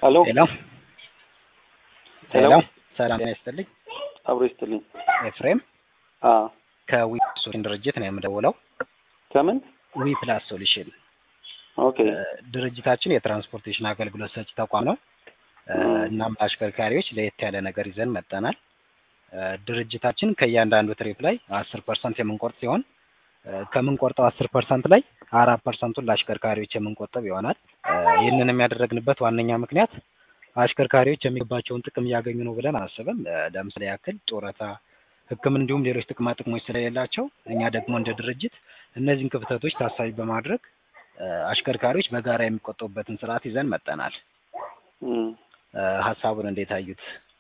ሄሎ ሄሎ ሄሎ ሄሎ ሰላም ጤና ይስጥልኝ። አብሮ ይስጥልኝ። ኤፍሬም አ ከዊ ሶሉሽን ድርጅት ነው የምደውለው። ከምን ዊ ፕላስ ሶሉሽን ኦኬ እ፣ ድርጅታችን የትራንስፖርቴሽን አገልግሎት ሰጪ ተቋም ነው። እ፣ እናም ለአሽከርካሪዎች ለየት ያለ ነገር ይዘን መጠናል። እ፣ ድርጅታችን ከእያንዳንዱ ትሪፕ ላይ አስር ፐርሰንት የምንቆርጥ ሲሆን እ፣ ከምንቆርጠው አስር ፐርሰንት ላይ አራት ፐርሰንቱን ለአሽከርካሪዎች የምንቆጥብ ይሆናል። እ፣ ይህንንም ያደረግንበት ዋነኛ ምክንያት አሽከርካሪዎች የሚገባቸውን ጥቅም እያገኙ ነው ብለን አናስብም። እ፣ ለምሳሌ ያክል ጡረታ፣ ሕክምና እንዲሁም ሌሎች ጥቅማ ጥቅሞች ስለሌላቸው እኛ ደግሞ እንደ ድርጅት እነዚህን ክፍተቶች ታሳቢ በማድረግ እ፣ አሽከርካሪዎች በጋራ የሚቆጠቡበትን ስርዓት ይዘን መጠናል። እም እ፣ ሀሳቡን እንዴት አዩት?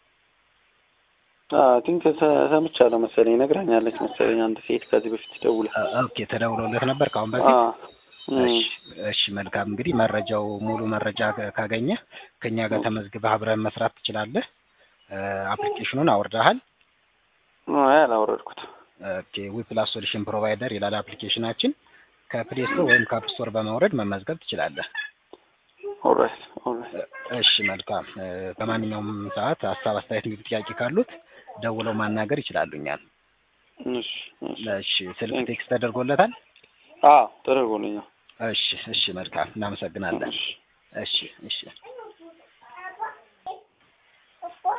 አ ቲንክ ሰምቻለሁ መሰለኝ ነግራኛለች መሰለኝ አንድ ሴት ከዚህ በፊት ደውላ እ፣ ኦኬ ተደውሎለት ነበር ከአሁን አ በፊት? እም እሺ እሺ መልካም እንግዲህ መረጃው ሙሉ መረጃ ካ- ካገኘህ ከኛ ጋር ተመዝግበህ አብረን መስራት ትችላለህ። እ፣ አፕሊኬሽኑን አውርደሃል? አይ አላወረድኩት። ኦኬ ዊፕላስ ሶሉሽን ፕሮቫይደር ይላል አፕሊኬሽናችን። ከፕሌይ ስቶር ወይም ከአፕ ስቶር በማውረድ መመዝገብ ትችላለህ። ኦልራይት ኦልራይት እ፣ እሺ መልካም እ፣ በማንኛውም ሰዓት ሀሳብ፣ አስተያየት፣ እንግዲህ ጥያቄ ካሉት ደውለው ማናገር ይችላሉ እኛን። እሺ እሺ እሺ ስልክ ቴክስት ተደርጎለታል? አ ተደርጎልኛል። እሺ እሺ መልካም እናመሰግናለን። እሺ እሺ እሺ